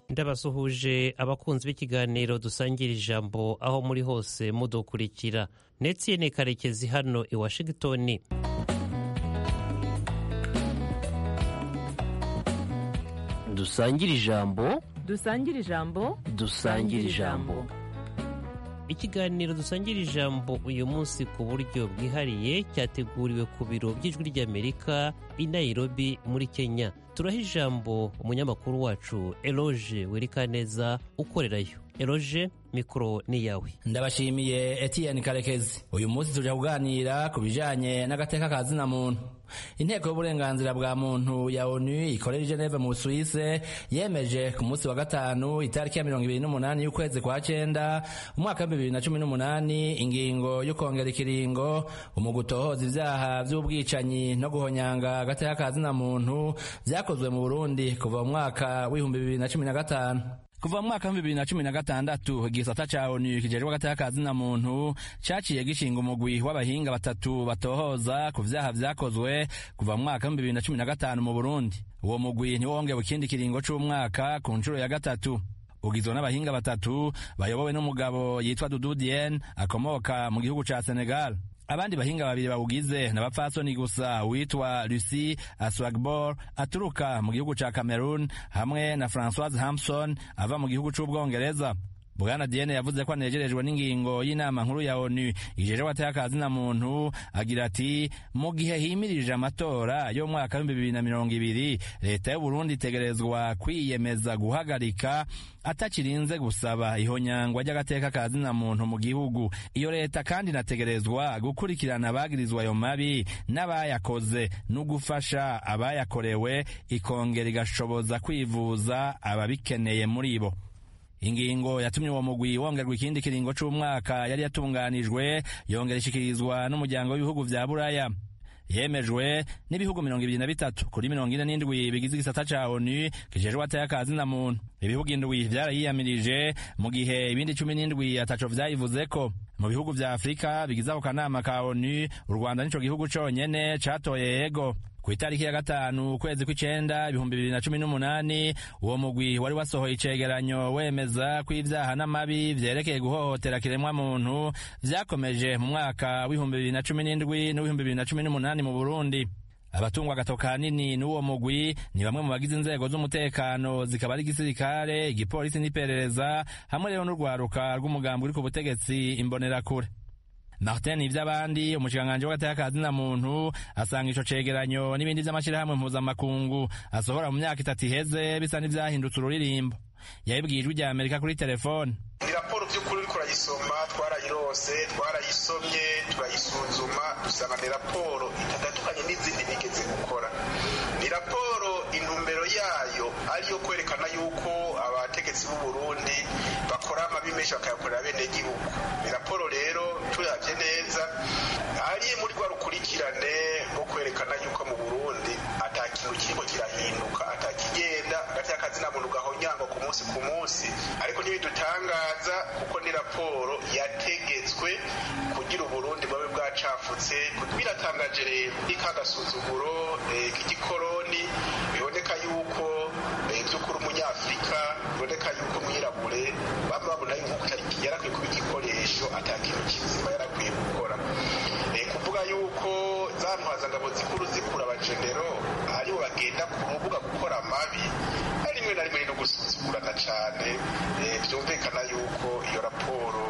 ndabasuhuje abakunzi b'ikiganiro dusangira ijambo aho muri hose mudukurikira netiyene karekezi hano i washington dusangire ijambo dusangire ijambo dusangire ijambo ikiganiro dusangira ijambo uyu munsi ku buryo bwihariye cyateguriwe ku biro by'ijwi ry'amerika i nairobi muri kenya turaha ijambo umunyamakuru wacu eloge werikaneza ukorerayo eloge mikoro ni yawe ndabashimiye etienne karekezi uyu munsi tuje kuganira ku bijanye n'agateka ka zina muntu inteko y'uburenganzira bwa muntu ya onu ikorera i geneve mu busuwise yemeje ku munsi wa gatanu itariki ya mirongo ibiri n'umunani y'ukwezi kwa cenda umwaka w'ibihumbi bibiri na cumi n'umunani ingingo yo kongera ikiringo umugutohoza ivyaha vy'ubwicanyi no guhonyanga agateka ka zina muntu vyakozwe mu burundi kuva mu mwaka w'ibihumbi bibiri na cumi na gatanu kuva mu mwaka wa bibiri na cumi na gatandatu igisata ca onu kijejwe agateka ka zina muntu caciye gishinga umugwi w'abahinga batatu batohoza ku vyaha vyakozwe kuva mu mwaka wa bibiri na cumi na gatanu mu burundi uwo mugwi niwo wongewe ikindi kiringo c'umwaka ku nshuro ya gatatu ugizwe n'abahinga batatu bayobowe n'umugabo yitwa dudu dien akomoka mu gihugu ca senegal abandi bahinga babiri bawugize n'abapfasoni gusa witwa lucy aswagbor aturuka mu gihugu ca cameroon hamwe na francoise hampson ava mu gihugu c'ubwongereza bwana diene yavuze ko anejerejwe n'ingingo y'inama nkuru ya onu ijeje wateye akazina muntu agira ati mu gihe himirije amatora yo mu mwaka w'ibihumbi bibiri na mirongo ibiri leta y'uburundi itegerezwa kwiyemeza guhagarika atakirinze gusaba ihonyangwa ry'agateka ka zina muntu mu gihugu iyo leta kandi inategerezwa gukurikirana abagirizwa ayo mabi n'abayakoze no gufasha abayakorewe ikongera igashoboza kwivuza ababikeneye muri bo ingingo yatumye uwo mugwi wongerwa ikindi kiringo c'umwaka yari yatunganijwe yongera ishikirizwa n'umuryango w'ibihugu vya buraya yemejwe n'ibihugu mirongo ibiri na bitatu kuri mirongo ine n'indwi bigize igisata ca onu kijejwe ateye akazi na muntu ibihugu indwi vyarayiyamirije mu gihe ibindi cumi n'indwi ataco vyayivuzeko mu bihugu vya afurika bigize ako kanama ka onu u rwanda nico gihugu conyene catoye yego ku itariki ya gatanu ukwezi kw'icenda ibihumbi bibiri na cumi n'umunani uwo mugwi wari wasohoye icegeranyo wemeza ko ivyaha n'amabi vyerekeye guhohotera kiremwa muntu vyakomeje mu mwaka w'ibihumbi bibiri na cumi n'indwi n'uw'ibihumbi bibiri na cumi n'umunani mu burundi abatungwa agato kanini n'uwo mugwi ni bamwe mu bagize inzego z'umutekano zikaba ari igisirikare igipolisi n'iperereza hamwe rero n'urwaruka rw'umugambi uri ku butegetsi imbonerakure martin ivy'abandi umushikiranganji w'agateka ka zina muntu asanga ico cegeranyo n'ibindi vy'amashirahamwe mpuzamakungu asohora mu myaka itatu iheze bisa n'ivyahindutse ururirimbo yabibwiye ijwi rya amerika kuri telefone ni raporo by'ukuri uriko urayisoma twarayirose twarayisomye turayisuzuma dusanga ni raporo itatandukanye n'izindi bigeze gukora ni raporo intumbero yayo ariyo kwerekana yuko abategetsi b'u Burundi bakora amabi menshi bakayakorera bene gihugu ni raporo rero turavye neza ari muri rwa rukurikirane rwo kwerekana yuko mu Burundi ata kintu kiriko kirahinduka atakigenda hagati y'akazi na muntu gahonyangwa ku munsi ku munsi ariko ntibidutangaza kuko ni raporo yategetswe kugira uburundi bwabe bwacafutse biratangaje rero ikagasuzuguro k'igikoroni biboneka yuko by'ukuri umunyafurika biboneka yuko mwirabure baba babona yuko yarakwiye kuba igikoresho ata kintu kizima yarakwiye gukora kuvuga yuko za ntwazangabo zikuru zikura abajenero aribo bagenda ku rubuga gukora amabi rimwe na rimwe no gusuzugurana cyane byumvikana yuko iyo raporo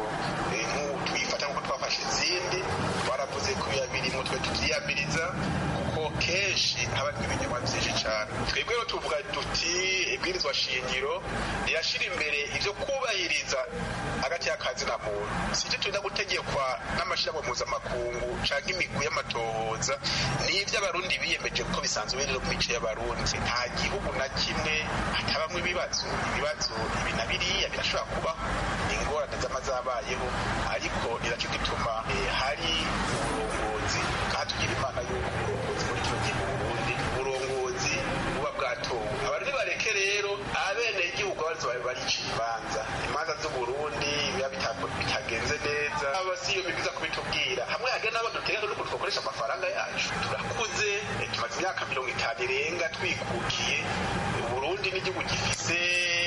tuyifata nk'uko twafashe izindi twaravuze ko birimo twe tubyiyamiriza kuko kenshi haba ibinyoma byinshi cyane twebwe rero tuvuga duti ibwirizwa shingiro rirashyira imbere ibyo kubahiriza hagati y'akazi na muntu si ibyo turinda gutegekwa n'amashyirahamwe mpuzamakungu cyangwa imigwi y'amatohoza ni iby'abarundi biyemeje kuko bisanzwe biri mu mico y'abarundi nta gihugu na kimwe hatabamo ibibazo ibibazo ibi na biriya birashobora kubaho ni ingorane z'ama zabayeho ariko niracyo gituma hari uburongozi kandi tugira imana y'uko uburongozi muri kino gihe mu burundi uburongozi buba bwatowe abantu bareke rero abene igihugu bazi babe bariciye imanza imanza z'uburundi biba bitagenze neza aba si iyo bibiza kubitubwira hamwe hagenda n'abo dutegeka nuko twakoresha amafaranga yacu turakuze tumaze imyaka mirongo itanu irenga twikukiye uburundi n'igihugu gifise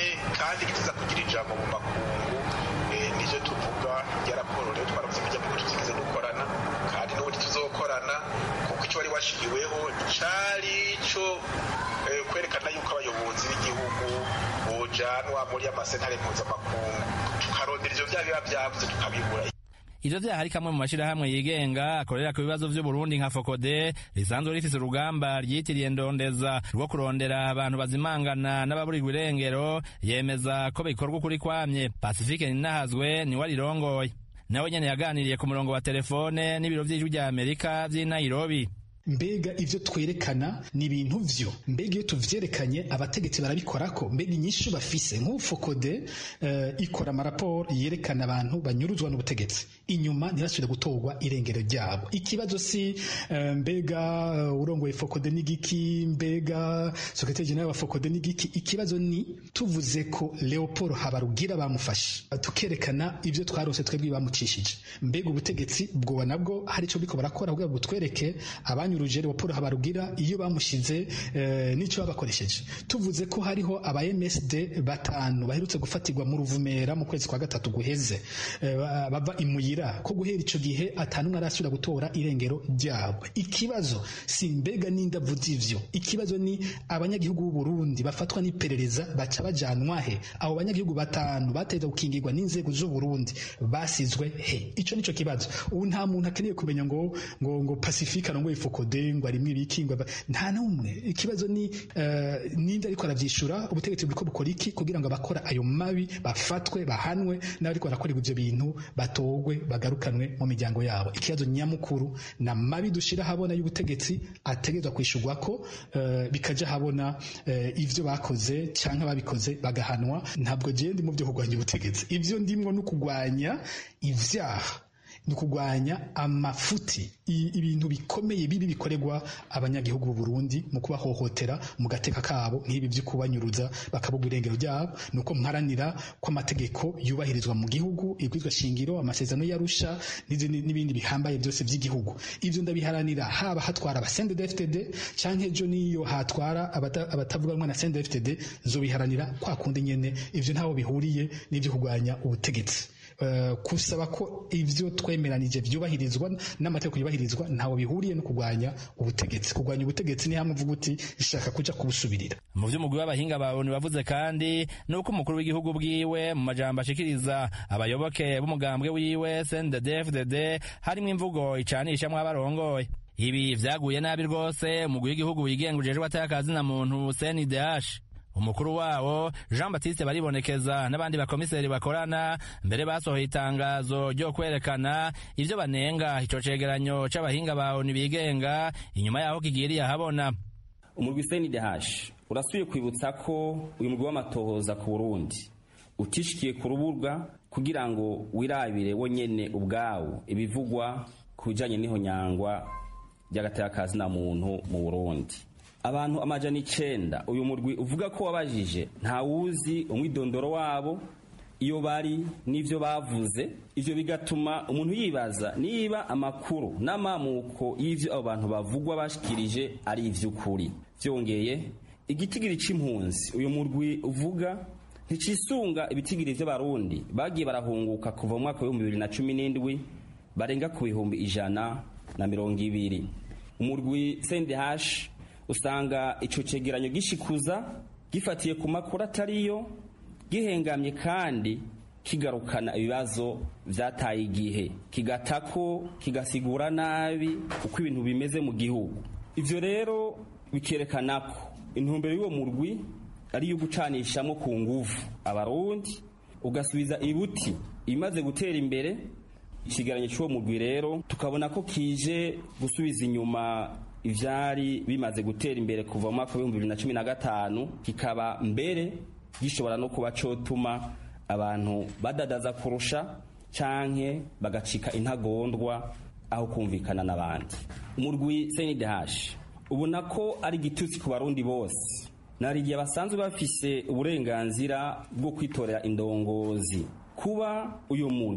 kandi gitiza kugira ijambo mu makungu nivyo tuvuga rya raporo rero twaravuze ko ijambo tutigeze dukorana kandi n'ubundi tuzokorana kuko icyo wari washiriweho cari co kwerekana yuko abayobozi b'igihugu bojanwa muri amasentare mpuzamakungu tukarondera ivyo vya biba vyavuze tukabibura ivyo vyaha ari kamwe mu mashirahamwe yigenga akorera ku bibazo vy'uburundi nka fokode risanzwe rifise urugamba ryitiriye ndondeza rwo kurondera abantu bazimangana n'ababurirwa irengero yemeza ko bikorwa ukuri kwamye pasifike ninahazwe niwe arirongoye nawe nyene yaganiriye ku murongo wa telefone n'ibiro vy'ijwi rya amerika vy'i nairobi mbega ivyo twerekana ni ibintu vyo mbega iyo tuvyerekanye abategetsi barabikorako mbega inyishu bafise nk'ufokode uh, ikora amaraporo yerekana abantu banyuruzwa n'ubutegetsi inyuma ntibasubire gutorwa irengero ryabo ikibazo si uh, mbega uh, urongoye fokode n'igiki mbega sekretari jenerali wa fokode n'igiki ikibazo ni tuvuze ko leopold habarugira bamufashe tukerekana ivyo twarose twebwe bamucishije mbega ubutegetsi bwoba nabwo hari ico biko barakora kugira ngo butwereke abanyu urugero Leopold Habarugira iyo bamushize eh, nico babakoresheje tuvuze ko hariho aba MSD batanu baherutse gufatirwa mu ruvumera mu kwezi kwa gatatu guheze eh, bava imuyira ko guhera ico gihe atanu arasubira gutora irengero ryabo ikibazo si mbega n'indavu z'ivyo ikibazo ni abanyagihugu b'u Burundi bafatwa n'iperereza baca bajanwa he abo banyagihugu batanu bateza gukingirwa n'inzego z'u Burundi basizwe he ico nico kibazo ubu nta muntu akeneye kumenya ngo ngo ngo Pacifique ngo ifuko ngo arimwe ibikingwa nta n'umwe ikibazo ni uh, ninde ariko aravyishura ubutegetsi buriko bukora iki kugira ngo abakora ayo mabi bafatwe bahanwe n'abariko barakorerwa ivyo bintu batogwe bagarukanwe mu miryango yabo ikibazo nyamukuru na mabi dushira habona y'ubutegetsi ategerezwa kwishurwa ko uh, bikaja habona uh, ivyo bakoze canke babikoze bagahanwa ntabwo je ndi mu vyo kurwanya ubutegetsi ivyo ndimwo no kurwanya ivyaha ni ukugwanya amafuti ibintu bikomeye bibi bikorerwa abanyagihugu b'u Burundi mu kubahohotera mu gateka kabo nk'ibi byo kubanyuruza bakabugwa irengero ryabo ni uko mparanira ko amategeko yubahirizwa mu gihugu ibwizwa shingiro amasezerano yarusha n'ibindi bihambaye byose by'igihugu ivyo ndabiharanira haba hatwara abasende DFTD canke ejo niyo hatwara abatavuga rumwe na sende DFTD zobiharanira kwa kundi nyene ivyo ntaho bihuriye n'ivyo kugwanya ubutegetsi kusaba ko ivyo twemeranije vyubahirizwa n'amategeko yubahirizwa ntawo bihuriye no kurwanya ubutegetsi kurwanya ubutegetsi ni hamwe uvuga uti ishaka kuja kubusubirira mu vy'umugwi w'abahinga bawe bavuze kandi nuko umukuru w'igihugu bwiwe mu majambo ashikiriza abayoboke b'umugambwe wiwe CNDD-FDD harimwo imvugo icanishamwo abarongoye ibi vyaguye nabi rwose umugwi w'igihugu wigenga ujejwe atayakazina muntu CNDH umukuru wawo jean batiste baribonekeza n'abandi bakomiseri bakorana mbere basohoye itangazo ryo kwerekana ivyo banenga ico cegeranyo c'abahinga bawe bigenga inyuma yaho kigiriye ahabona umurwi cndh urasubiye kwibutsa ko uyu murwi w'amatohoza ku burundi utishikiye ku rubuga kugira ngo wirabire wonyene ubwawo ibivugwa ku bijanye n'ihonyangwa ry'agateka na muntu mu burundi abantu amajana icenda uyu murwi uvuga ko wabajije ntawuzi umwidondoro wabo iyo bari n'ivyo bavuze ivyo bigatuma umuntu yibaza niba amakuru n'amamuko y'ivyo abo bantu bavugwa bashikirije ari ivy'ukuri vyongeye igitigiri c'impunzi uyu murwi uvuga ntikisunga ibitigiri vy'abarundi bagiye barahunguka kuva mu mwaka w'ibihumbi bibiri na cumi n'indwi barenga ku bihumbi ijana na mirongo ibiri umurwi sendehashi usanga ico cegeranyo gishikuza gifatiye ku makuru atariyo gihengamye kandi kigarukana ibibazo vyataye igihe kigatako kigasigura nabi uko ibintu bimeze mu gihugu ivyo rero bikerekana ko intumbero y'uwo murwi ari iyo gucanishamwo ku nguvu abarundi ugasubiza ibuti imaze gutera imbere ikigeranyo cy'uwo murwi rero tukabona ko kije gusubiza inyuma ivyari bimaze gutera imbere kuva mu mwaka w'ibihumbi bibiri na cumi na gatanu kikaba mbere gishobora no kuba cotuma abantu badadaza kurusha canke bagacika intagondwa aho kumvikana n'abandi umurwi cndh ubona ko ari igitutsi ku barundi bose nari igihe basanzwe bafise uburenganzira bwo kwitorera indongozi kuba uyu murwi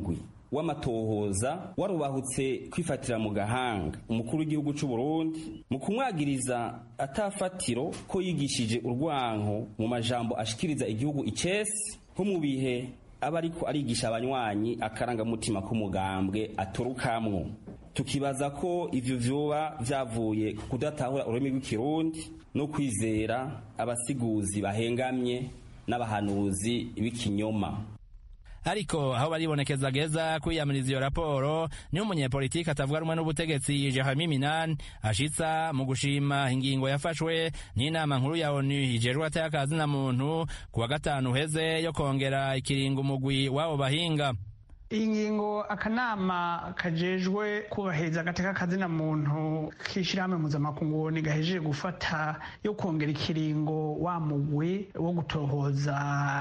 w'amatohoza warubahutse kwifatira mu gahanga umukuru w'igihugu cy'u Burundi mu kumwagiriza atafatiro ko yigishije urwanko mu majambo ashikiriza igihugu icesi nko mu bihe aba ariko arigisha abanywanyi akarangamutima k'umugambwe aturukamwo tukibaza ko ivyo vyoba vyavuye ku kudatahura ururimi rw'ikirundi no kwizera abasiguzi bahengamye n'abahanuzi b'ikinyoma ariko aho baribonekeza geza kwiyamiriza iyo raporo niho umunyepolitiki atavuga rumwe n'ubutegetsi Jeremy Minan ashitsa mu gushima ingingo yafashwe n'inama nkuru ya ONU ijejwe atayakazi na muntu kuwa gatanu uheze yo kongera ikiringo umugwi w'abo bahinga iyi ngingo akanama kajejwe kubahiriza agateka kazina muntu k'ishyirahamwe mpuzamakungu gahejeje gufata yo kongera ikiringo wa mugwi wo gutohoza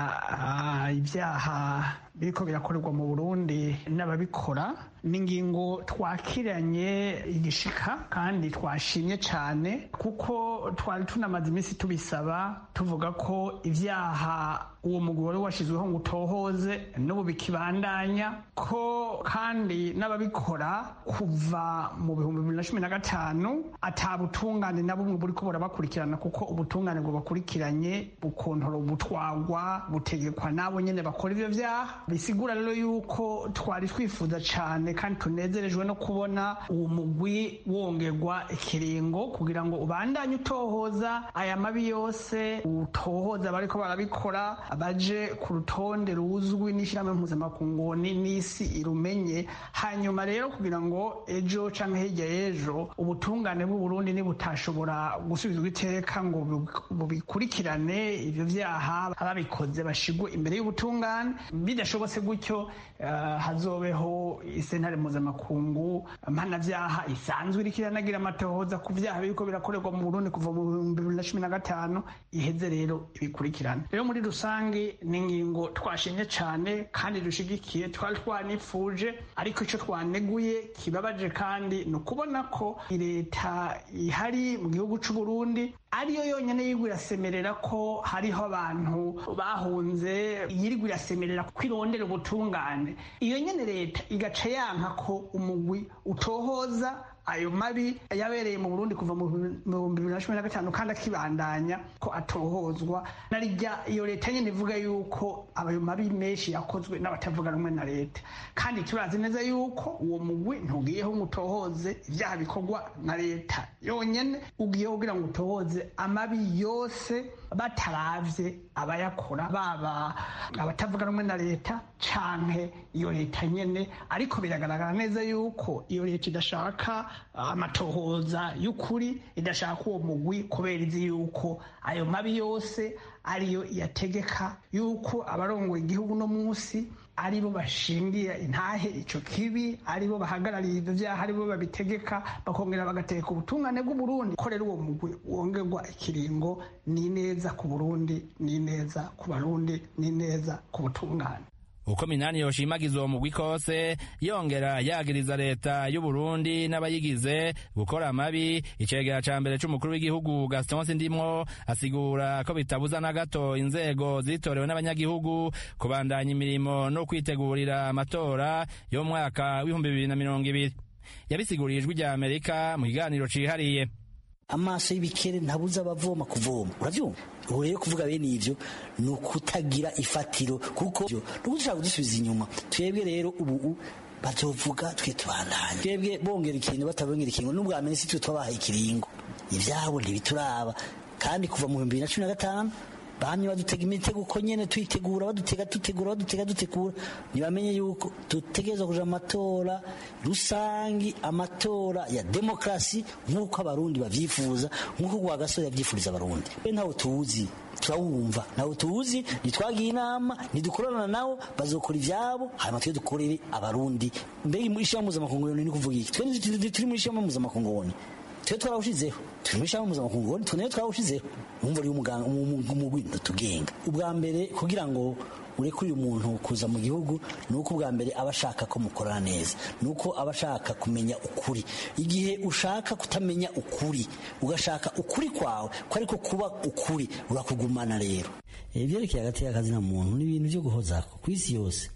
ibyaha biriko birakorerwa mu burundi n'ababikora ni ingingo twakiranye igishika kandi twashimye cyane kuko twari tunamaze iminsi tubisaba tuvuga ko ibyaha uwo mugwi wari washyizweho ngo utohoze n'ubu bikibandanya ko kandi n'ababikora kuva mu bihumbi bibiri na cumi na gatanu atabutungane na bumwe buri ko burabakurikirana kuko ubutungane bubakurikiranye bukontora butwagwa butegekwa n'abo nyine bakora ibyo byaha bisigura rero yuko twari twifuza cyane kandi tunezerejwe no kubona uwo mugwi wongerwa ikiringo kugira ngo ubandanye utohoza aya mabi yose utohoza abariko barabikora baje ku rutonde ruzwi n'ishyirahamwe mpuzamakungu n'isi irumenye hanyuma rero kugira ngo ejo cyangwa hirya y'ejo ubutungane bw'uburundi nibutashobora gusubizwa iteka ngo bubikurikirane ibyo byaha ababikoze bashigwe imbere y'ubutungane bidashobotse gutyo hazobeho isentare mpuzamakungu mpanabyaha isanzwe iriko iranagira amatohoza ku byaha biriko birakorerwa mu burundi kuva mu bihumbi bibiri na cumi na gatanu iheze rero ibikurikirane rero muri rusange ni ingingo twashimye cyane kandi dushigikiye twari twanifuje ariko icyo twaneguye kibabaje kandi ni ukubona ko leta ihari mu gihugu cy'u Burundi ariyo yonyine yirwa irasemerera ko hariho abantu bahunze yirwa irasemerera ko irondera ubutungane iyo nyine leta igaca yanka ko umugwi utohoza ayo mabi yabereye mu Burundi kuva mu bihumbi bibiri na cumi na gatanu kandi akibandanya ko atohozwa narijya iyo leta nyine ivuga yuko ayo mabi menshi yakozwe n'abatavuga rumwe na leta kandi turazi neza yuko uwo mugwi ntugiyeho ngo utohoze ibyaha bikorwa na leta yonyine ugiyeho kugira ngo utohoze amabi yose bataravye abayakora baba abatavuga rumwe na leta canke iyo leta nyene ariko biragaragara neza yuko iyo leta idashaka amatohoza y'ukuri idashaka uwo mugwi kubera izi yuko ayo mabi yose ariyo yategeka yuko abarongoye igihugu no munsi aribo bashingiye intahe ico kibi aribo bahagarariye ivyo vyaha aribo babitegeka bakongera bagategeka ubutungane bw'uburundi ko rero uwo mugwi wongerwa ikiringo ni neza ku burundi ni neza ku barundi ni neza ku butungane uko minani yoshimagiza uwo mugwi kose yongera yagiriza leta y'u Burundi n'abayigize gukora amabi icegera ca mbere c'umukuru w'igihugu Gaston Sindimwo asigura ko bitabuza na gato inzego zitorewe n'abanyagihugu kubandanya imirimo no kwitegurira amatora yo mu mwaka w'ibihumbi bibiri na mirongo ibiri yabisiguriye ijwi rya Amerika mu kiganiro cihariye amaso y'ibikere ntabuza abavoma kuvoma uravyumva ubu rero kuvuga bene ivyo ni ukutagira ifatiro kuko nuko dushaka kudusubiza inyuma twebwe rero ubu bazovuga twe tubandanye twebwe bongera ikiringo batabongera ikiringo n'ubwa mbere si twe twabahaye ikiringo ivyabo ntibituraba kandi kuva mu bihumbi bibiri na cumi na gatanu bamye badutega imitego uko nyene tuyitegura badutega dutegura badutega dutegura ntibamenye yuko dutegerezwa kuja amatora rusangi amatora ya demokrasi nk'uko abarundi bavyifuza nk'uko rwagasore yavyifuriza abarundi we ntawe tuzi turawumva ntawe tuzi ntitwagiye inama ntidukorana nabo bazokora ivyabo hanyuma twe dukorere abarundi mbega muri ishirahamwe mpuzamakungu ni kuvuga iki twe turi muri ishirahamwe mpuzamakungu twe twarawushizeho turi muri ishirahamwe mpuzamakungu twe nayo twarawushizeho umva uri umugwi ntitugenga ubwa mbere kugira ngo urekure umuntu kuza mu gihugu ni uko ubwa mbere aba ashaka ko mukorana neza ni uko aba ashaka kumenya ukuri igihe ushaka kutamenya ukuri ugashaka ukuri kwawe ko ariko kuba ukuri urakugumana rero ibyerekeye hagati y'akazi na muntu ni ibintu byo guhozako ku isi yose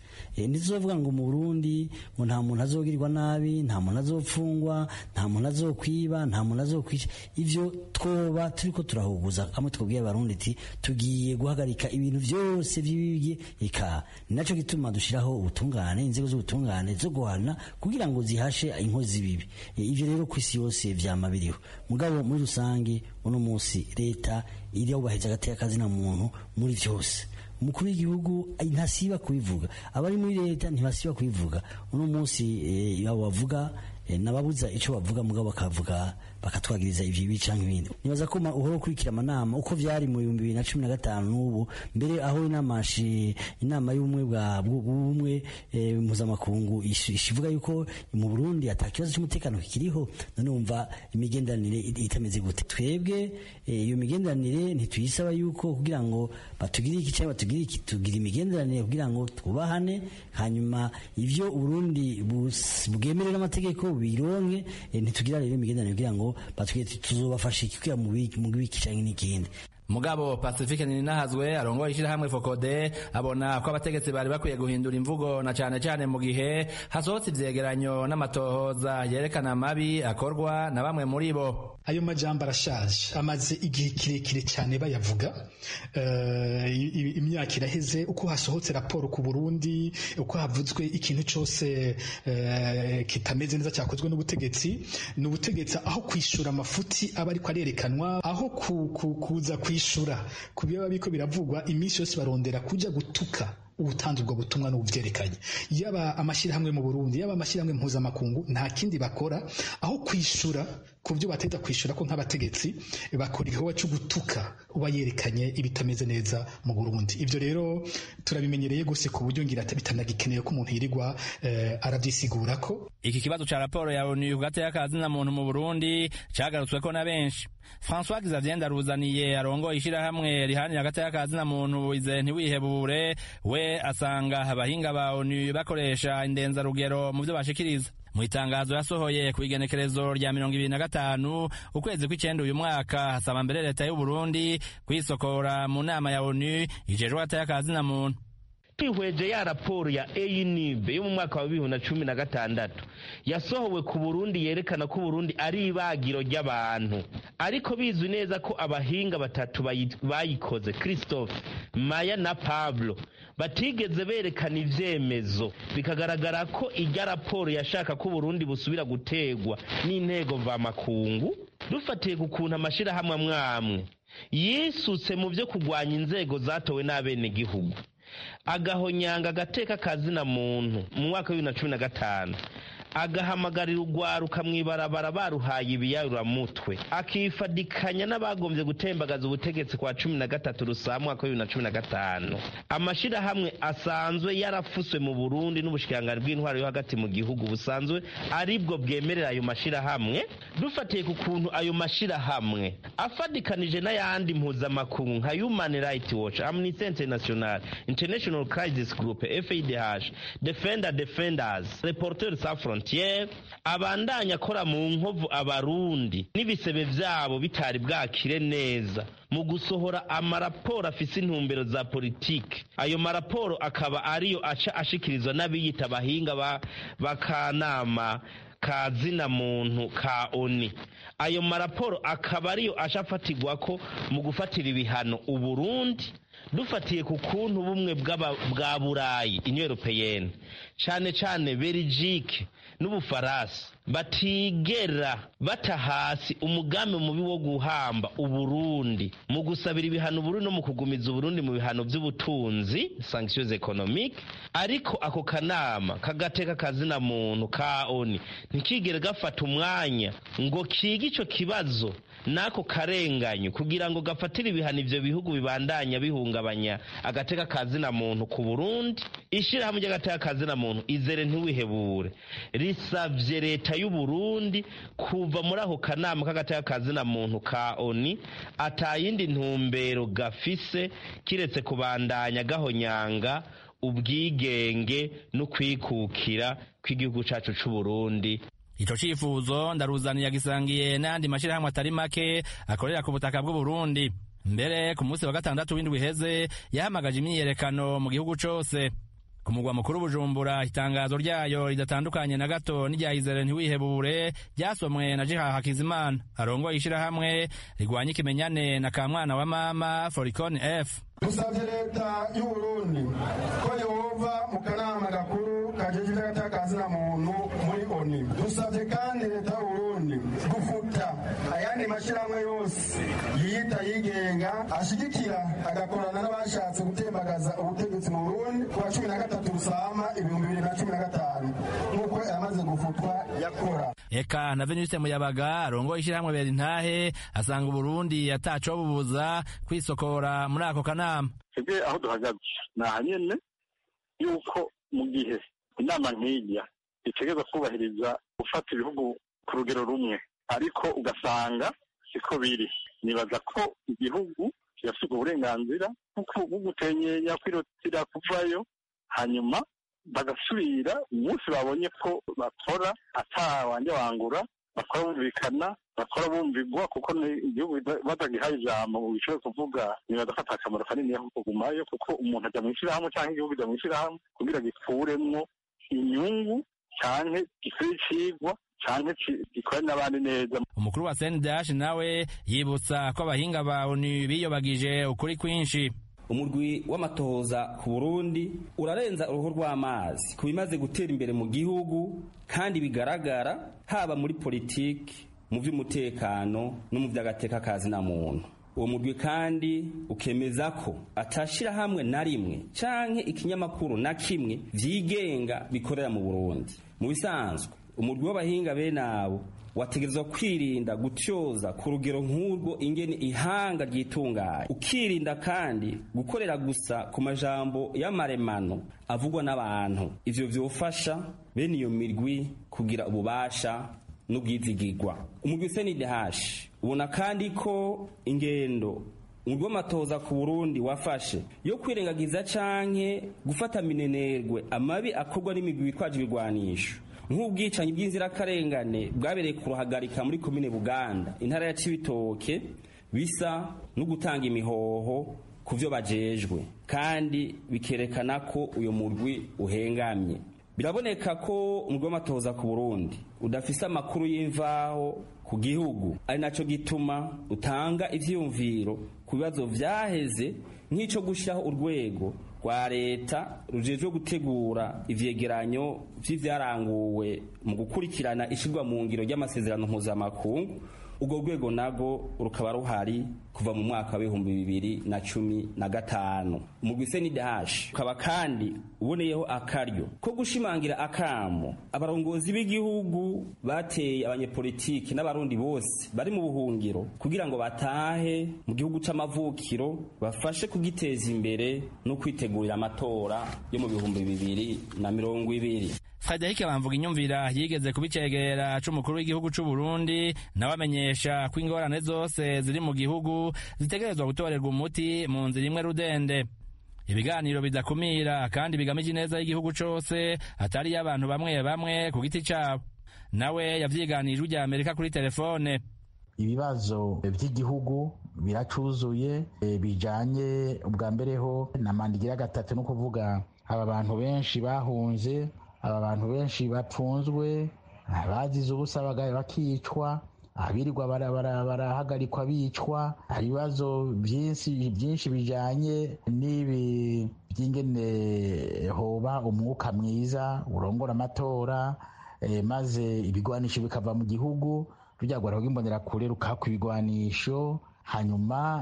ntizovuga ngo mu burundi ngo nta muntu azogirirwa nabi nta muntu azopfungwa nta muntu azokwiba nta muntu azokwica ivyo twoba turiko turahuguza amwe twabwiye abarundi ati tugiye guhagarika ibintu vyose vy'ibibye eka ni naco gituma dushiraho ubutungane inzego z'ubutungane zo guhana kugira ngo zihashe inkozi z'ibibi ivyo rero ku isi yose vyama biriho mugabo muri rusange uno munsi leta iriyubahiriza agateka kazina muntu muri vyose umukuru w'igihugu ntasiba kubivuga abari muri leta ntibasiba kubivuga uno munsi abo bavuga nababuza icyo bavuga mugabo bakavuga bakatwagiriza ivyo ibi canke ibindi nibaza ko uhora ukurikira amanama uko vyari mu bihumbi bibiri na cumi na gatanu n'ubu mbere aho inama inama y'ubumwe bwa bumwe mpuzamakungu ishivuga yuko mu burundi ata kibazo c'umutekano kikiriho none wumva imigenderanire itameze gute twebwe iyo migenderanire ntituyisaba yuko kugira ngo batugire iki canke batugire iki tugira imigenderanire kugira ngo twubahane hanyuma ivyo uburundi bwemerera amategeko bironke ntitugira rero imigenderanire kugira ngo batwiye tuzobafasha ikikuya mu biki canke n'ikindi mugabo pacifique ninahazwe arongoye ishirahamwe fokode abona ko abategetsi bari bakwiye guhindura imvugo na cane cane mu gihe hasohotse ivyegeranyo n'amatohoza yerekana amabi akorwa na bamwe muri bo ayo majambo arashaje amaze igihe kirekire cyane bayavuga uh, imyaka iraheze uko hasohotse raporo ku Burundi uko havuzwe ikintu cyose uh, kitameze neza cyakozwe n'ubutegetsi n'ubutegetsi aho kwishura amafuti aba ariko arerekanwa aho ku, ku, kuza kwishura ku biba biko biravugwa iminsi yose barondera kuja gutuka ubutanze ubwo butumwa n'ubuvyerekanye yaba amashyirahamwe mu Burundi yaba amashyirahamwe mpuzamakungu nta kindi bakora aho kwishura ku byo bateza kwishura ko nk'abategetsi bakora igikorwa cyo gutuka uba yerekanye ibitameze neza mu Burundi ivyo rero turabimenyereye gose ku buryo ngira bitanagikeneye ko umuntu yirirwa eh, arabyisigura ko iki kibazo ca raporo ya ONU ku gateka kazina muntu mu Burundi cagarutsweko na benshi François Xavier Ndaruzaniye arongoye ishirahamwe rihanira agateka kazina muntu ize ntiwihebure we asanga abahinga ba ONU bakoresha indenzarugero mu vyo bashikiriza mu itangazo yasohoye ku igenekerezo rya mirongo ibiri na gatanu ukwezi kw'icenda uyu mwaka hasaba mbere leta y'u Burundi kwisokora mu nama ya ONU ijejwe agateka kazina muntu twihweje ya raporo ya eyinibe yo mu mwaka wa bibiri na cumi na gatandatu yasohowe ku burundi yerekana ko uburundi ari ibagiro ry'abantu ariko bizwi neza ko abahinga batatu bayikoze christophe maya na pablo batigeze berekana ivyemezo bikagaragara ko irya raporo yashaka ko uburundi busubira gutegwa n'intego mvamakungu dufatiye ku kuntu amashirahamwe amwamwe yisutse mu vyo kugwanya inzego zatowe n'abenegihugu agahonyanga agateka kazina muntu mu mwaka wa bibiri na cumi na gatanu agahamagarira urwaruka mu ibarabara baruhaye ibiyarumutwe akifadikanya n'abagombye gutembagaza ubutegetsi kwa cumi na gatatu rusa mwaka wa bibiri na cumi na gatanu amashyirahamwe asanzwe yarafuswe mu burundi n'ubushikiranganji bw'intwaro yo hagati mu gihugu busanzwe aribwo bwemerera ayo mashyirahamwe dufatiye ku kuntu ayo mashyirahamwe afadikanije n'ayandi mpuzamakungu nka human rights watch amnesty international international crisis group fadh defender defenders reporters sans frontiere abandanya akora mu nkovu abarundi n'ibisebe vyabo bitari bwakire neza mu gusohora amaraporo afise intumbero za politike ayo maraporo akaba ariyo aca ashikirizwa n'abiyita abahinga b'akanama ka zina muntu ka oni ayo maraporo akaba ariyo aca afatirwa ko mu gufatira ibihano uburundi dufatiye ku kuntu bumwe bwa burayi inyo europeyene cane cane berijike n'ubufaransa batigera bata hasi umugambi mubi wo guhamba uburundi mu gusabira ibihano uburundi no mu kugumiza uburundi mu bihano by'ubutunzi sanctions economique ariko ako kanama kagateka kazina muntu ka oni ntikigere gafata umwanya ngo kige ico kibazo n'ako karenganyo kugira ngo gafatire ibihano ivyo bihugu bibandanya bihungabanya agateka kazina muntu ku burundi ishirahamwe ry'agateka kazina muntu izere ntiwihebure risavye leta y'uburundi kuva muri ako kanama k'agateka kazina muntu ka oni atayindi ntumbero gafise kiretse kubandanya gahonyanga ubwigenge no kwikukira kw'igihugu cacu c'uburundi ico cifuzo ndaruzaniye yagisangiye n'ayandi mashirahamwe atari make akorera ku butaka bw'uburundi mbere ku munsi wa gatandatu w'indwi iheze yahamagaje imyiyerekano mu gihugu cose ku mugwa mukuru bujumbura itangazo ryayo ridatandukanye na gato n'irya izere ntiwihebure ryasomwe na jiha hakizimana arongoye ishirahamwe rigwanya ikimenyane na kamwana wa mama foricon f dusabye leta y'uburundi ko yehova mu kanama gakuru kajejwe agatakazi muntu muri oni dusabye kandi leta y'uburundi gufuta ayandi mashyirahamwe yose yiyita yigenga ashigikira agakorana n'abashatse gutembagaza ubutegetsi mu burundi ku wa cumi na gatatu rusama ibihumbi bibiri na cumi na gatanu nk'uko yamaze gufutwa yakora eka na venuste muyabaga arongoye ishirahamwe berintahe asanga uburundi atacobubuza kwisokora muri ako kanama twebwe aho duhagaze ni aha nyene yuko mu gihe inama nk'irya itegereza kubahiriza gufata ibihugu ku rugero rumwe ariko ugasanga siko biri nibaza ko igihugu kirafite uburenganzira bwo gutenyenya kwirotira kuvayo hanyuma bagasubira umunsi babonye ko bakora atawanje wangura bakora bumvikana bakora bumvigwa kuko igihugu batagihaye ijambo bishobora kuvuga nibaza ko akamaro kanini ko kugumayo kuko umuntu ajya mu ishyirahamwe cyangwa igihugu ajya mu ishyirahamwe kugira gikuremwo inyungu canke gikore icigwa canke gikore n'abandi neza umukuru wa CNDH nawe yibutsa ko abahinga ba ONU biyobagije ukuri kwinshi umurwi w'amatohoza ku burundi urarenza uruhu rw'amazi ku bimaze gutera imbere mu gihugu kandi bigaragara haba muri politiki mu by'umutekano no mu by'agateka kazi na muntu uwo murwi kandi ukemeza ko atashira hamwe na rimwe canke ikinyamakuru na kimwe vyigenga bikorera mu burundi mu bisanzwe umurwi w'abahinga bene abo wategerezwa kwirinda gutyoza ku rugero nk'urwo ingene ihanga ryitunganye ukirinda kandi gukorera gusa ku majambo y'amaremano avugwa n'abantu ivyo vyofasha bene iyo mirwi kugira ububasha n'ubwizigirwa umurwi senidehashi ubona kandi ko ingendo umurwi w'amatoza ku burundi wafashe yo kwirengagiza canke gufata minenerwe amabi akorwa n'imigwi bitwaje ibigwanisho nk'ubwicanyi bw'inzirakarengane bwabereye ku ruhagarika muri komine buganda intara ya cibitoke bisa no gutanga imihoho ku byo bajejwe kandi bikerekana ko uyu murwi uhengamye biraboneka ko umurwi w'amatoza ku burundi udafise amakuru y'imvaho ku gihugu ari naco gituma utanga ivyiyumviro ku bibazo vyaheze nk'ico gushiraho urwego rwa leta rujejwe gutegura ivyegeranyo vy'ivyaranguwe mu gukurikirana ishirwa mu ngiro ry'amasezerano mpuzamakungu urwo rwego nago rukaba ruhari kuva mu mwaka w'ibihumbi bibiri na cumi na gatanu umugwi senidahashi ukaba kandi uboneyeho akaryo ko gushimangira akamo abarongozi b'igihugu bateye abanyepolitiki n'abarundi bose bari mu buhungiro kugira ngo batahe mu gihugu c'amavukiro bafashe kugiteza imbere no kwitegurira amatora yo mu bihumbi bibiri na mirongo ibiri Frederic Bamvuga inyumvira yigeze kubicegera c'umukuru w'igihugu c'u Burundi nawe amenyesha ko ingorane zose ziri mu gihugu zitegerezwa gutorerwa umuti mu nzira imwe rudende ibiganiro bidakumira kandi bigamije ineza y'igihugu cose atari y'abantu bamwe bamwe ku giti cabo nawe yavyiganije ujya Amerika kuri telefone ibibazo by'igihugu biracuzuye bijanye ubwa mbere ho na mandigira gatatu no kuvuga aba bantu benshi bahunze aba bantu benshi bapfunzwe abazize ubusa bakicwa abirirwa barahagarikwa bicwa hari ibibazo byinshi bijanye n'ibi by'ingene hoba umwuka mwiza urongora amatora maze ibigwanisho bikava mu gihugu rujyagwa rw'imbonerakure rukakwa ibigwanisho hanyuma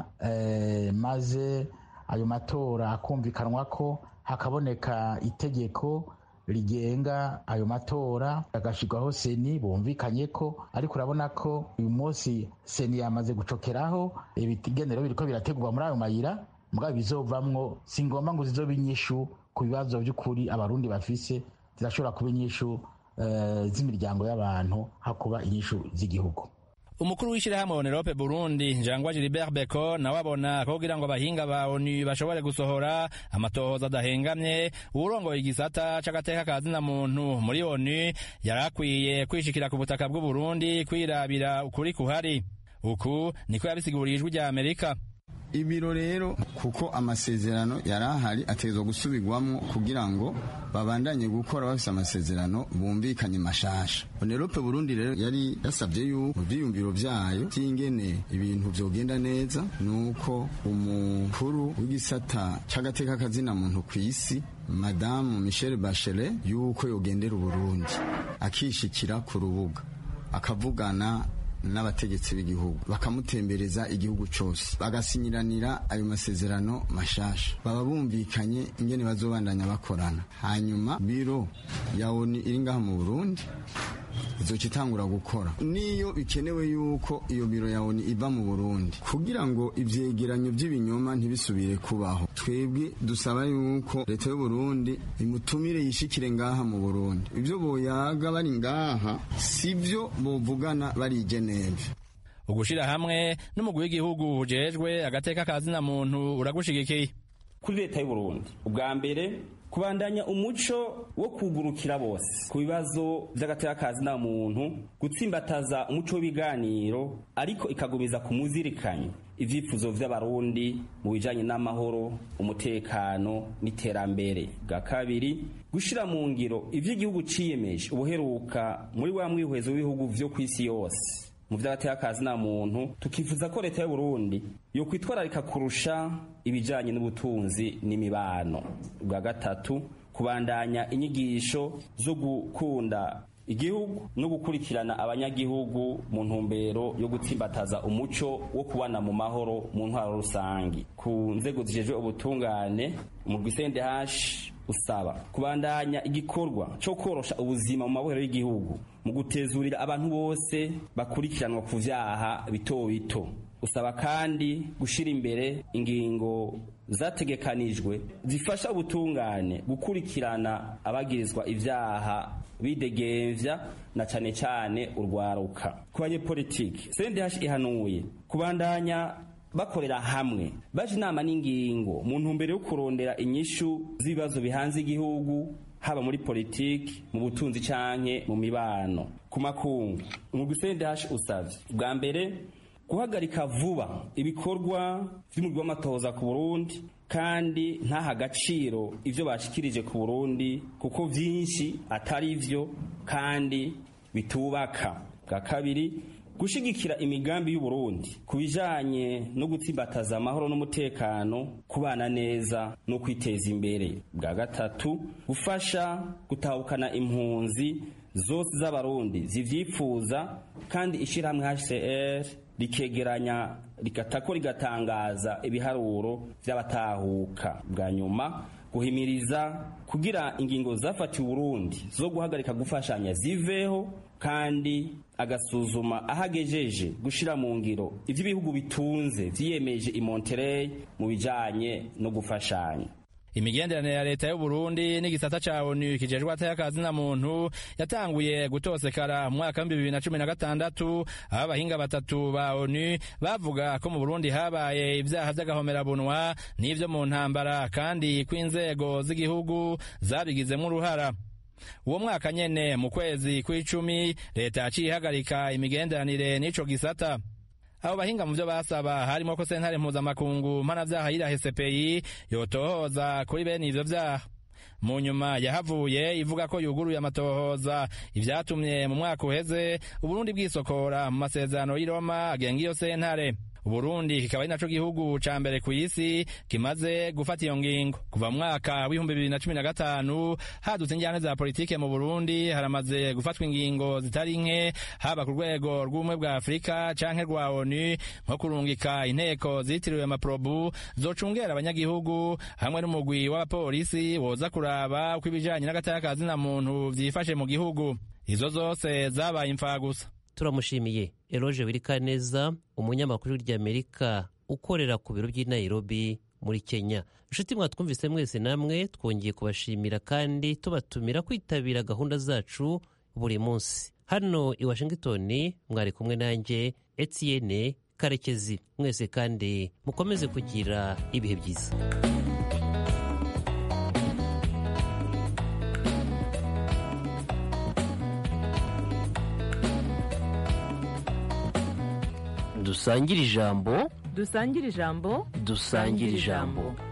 maze ayo matora akumvikanwa ko hakaboneka itegeko rigenga ayo matora agashyirwaho seni bumvikanye ko ariko urabona ko uyu munsi seni yamaze gucokeraho ibigenero biriko birategurwa muri ayo mayira mugabo bizovamwo si ngombwa ngo zizobe inyishu ku bibazo by'ukuri abarundi bafise zirashobora kuba inyishu z'imiryango y'abantu hakuba inyishu z'igihugu umukuru w'ishyirahamwe onerope burundi njangwa gilibert beko nawe abona ko kugira ngo abahinga ba onu bashobore gusohora amatohoza adahengamye uwurongoye igisata c'agateka ka zina muntu muri onu yari akwiye kwishikira ku butaka bw'uburundi kwirabira ukuri kuhari uku niko yabisiguriye ijwi rya amerika ibiro rero kuko amasezerano yari ahari ategerezwa gusubirwamo kugira ngo babandanye gukora bafise amasezerano bumvikanye mashasha onerope burundi rero yari yasabye yuko mu vyiyumviro vyayo vy'ingene ibintu vyogenda neza nuko umukuru w'igisata c'agateka kazina muntu kw'isi madamu michelle bachelet yuko yogendera uburundi akishikira ku rubuga akavugana n'abategetsi b'igihugu bakamutembereza igihugu cyose bagasinyiranira ayo masezerano mashasha baba bumvikanye ingene bazobandanya bakorana hanyuma biro ya ONU iri ngaha mu Burundi izoca itangura gukora niyo bikenewe yuko iyo biro ya ONU iva mu Burundi kugira ngo ivyegeranyo by'ibinyoma ntibisubire kubaho twebwe dusaba yuko leta y'u Burundi imutumire yishikire ngaha mu Burundi ivyo boyaga bari ngaha sivyo bovugana bari i Geneve ugushira hamwe n'umugwi w'igihugu ujejwe agateka kazina muntu uragushigikiye kuri leta y'u Burundi ubwa mbere kubandanya umuco wo kugurukira bose ku bibazo by'agateka kazina muntu gutsimbataza umuco w'ibiganiro ariko ikagumiza ku muzirikanye ivyifuzo vy'abarundi mu bijanye n'amahoro umutekano n'iterambere bwa kabiri gushira mu ngiro ivy'igihugu ciyemeje ubuheruka muri wa mwihwezo w'ibihugu vyo kw'isi yose mu vy'agateka kazina muntu tukifuza ko leta y'u Burundi yo kwitwararika kurusha ibijanye n'ubutunzi n'imibano bwa gatatu kubandanya inyigisho zo gukunda igihugu no gukurikirana abanyagihugu mu ntumbero yo gutsimbataza umuco wo kubana mu mahoro mu ntwaro rusangi ku nzego zijejwe ubutungane mu rwisende hashi usaba kubandanya igikorwa cyo korosha ubuzima mu mabohero y'igihugu mu gutezurira abantu bose bakurikiranwa ku vyaha bito bito usaba kandi gushira imbere ingingo zategekanijwe zifasha ubutungane gukurikirana abagirizwa ivyaha bidegemvya na cane cane urwaruka ku banyepolitiki CNDH ihanuye kubandanya bakorera hamwe baje inama n'ingingo mu ntumbero yo kurondera inyishu z'ibibazo bihanze igihugu haba muri politiki mu butunzi canke mu mibano ku makungu umugwi CNDH usavye bwa mbere guhagarika vuba ibikorwa vy'umugwi w'amatohoza ku Burundi kandi ntaha agaciro ivyo bashikirije ku Burundi kuko vyinshi atari vyo kandi bitubaka bwa kabiri gushigikira imigambi y'u Burundi kubijanye no gutsimbataza amahoro n'umutekano kubana neza no kwiteza imbere bwa gatatu gufasha gutahukana impunzi zose z'abarundi zivyifuza kandi ishirahamwe HCR rikegeranya rigatako rigatangaza ibiharuro vy'abatahuka bwa nyuma guhimiriza kugira ingingo zafatiwe Burundi zo guhagarika gufashanya ziveho kandi agasuzuma ahagejeje gushira mu ngiro ivyo ibihugu bitunze vyiyemeje i Monterey mu bijanye no gufashanya imigenderanire ya leta y'u Burundi n'igisata ca ONU kijejwe atayakazi na muntu yatanguye gutosekara mu mwaka wa 2016 aho abahinga batatu ba ONU bavuga ko mu Burundi habaye ivyaha vy'agahomerabunwa n'ivyo mu ntambara kandi ko inzego z'igihugu zabigizemwo uruhara uwo mwaka nyene mu kwezi kw'icumi leta yaciye ihagarika imigenderanire n'ico gisata abo bahinga mu byo basaba harimo ko sentare mpuzamakungu mpanavyaha yirahe CPI yotohoza kuri bene ivyo vyaha mu nyuma yahavuye ivuga ko yuguruye amatohoza ivyatumye mu mwaka uheze uburundi bwisokora mu masezerano y'i Roma agenga iyo sentare uburundi kikaba ari naco gihugu ca mbere ku isi kimaze gufata iyo ngingo kuva mu mwaka w'ibihumbi bibiri na cumi na gatanu hadutse injyane za politike mu burundi haramaze gufatwa ingingo zitari nke haba ku rwego rw'ubumwe bwa afurika canke rwa onu nko kurungika inteko zitiriwe amaprobu zocungera abanyagihugu hamwe n'umugwi w'abapolisi woza kuraba uko ibijanye n'agataka na muntu vyifashe mu gihugu izo zose zabaye imfagusa turamushimiye eroge wirikaneza umunyamakuru ry'amerika ukorera ku biro by'i nairobi muri kenya inshuti mwatwumvise mwese namwe twongeye kubashimira kandi tubatumira kwitabira gahunda zacu buri munsi hano i washington mwari kumwe nanjye etienne karekezi mwese kandi mukomeze kugira ibihe byiza dusangire ijambo dusangire ijambo dusangire ijambo